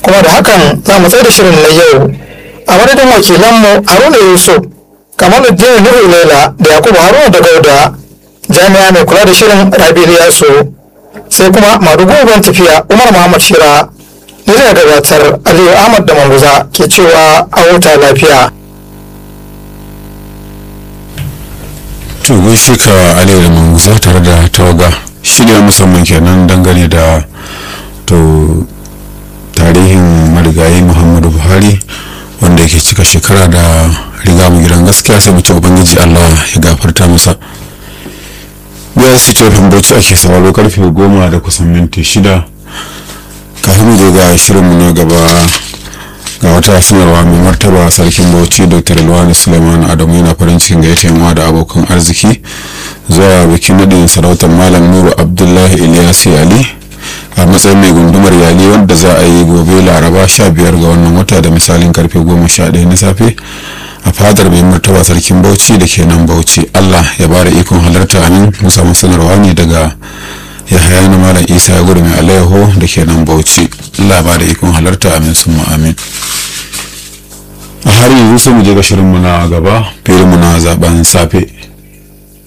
kuma da hakan za mu tsaye da shirin na yau a madadin wakilanmu haruna yusuf kamaluddin nuhu laila da yakubu haruna da gauda jami'a mai kula da shirin rabi yaso sai kuma madugu tafiya umar muhammad shira ni da gabatar aliyu ahmad da manguza ke cewa a huta lafiya to gaishe ka aliyu da manguza tare da tawaga shirya musamman kenan dangane da to tarihin marigayi muhammadu buhari wanda yake cika shekara da riga mu gidan gaskiya sai mu ce ubangiji allah ya gafarta masa biyar su ce bauchi ake sauraro karfe goma da kusan minti shida kafin mu je ga shirinmu na gaba ga wata sanarwa mai martaba sarkin bauchi dr alwani suleiman adamu yana farin cikin gaita yamma da abokan arziki zuwa bikin nadin sarautar malam nuru abdullahi ilyasi ali a matsayin mai gundumar yali wanda za a yi gobe laraba 15 ga wannan wata da misalin karfe 11 na safe a fadar mai martaba sarkin bauchi da ke nan bauchi allah ya bada ikon halarta amin musamman sanarwa ne daga yahaya na malam isa ya gudu mai alayyaho da ke nan bauchi allah ba da ikon halarta amin sun amin a har yanzu sai mu je ga shirinmu na gaba filinmu na zaben safe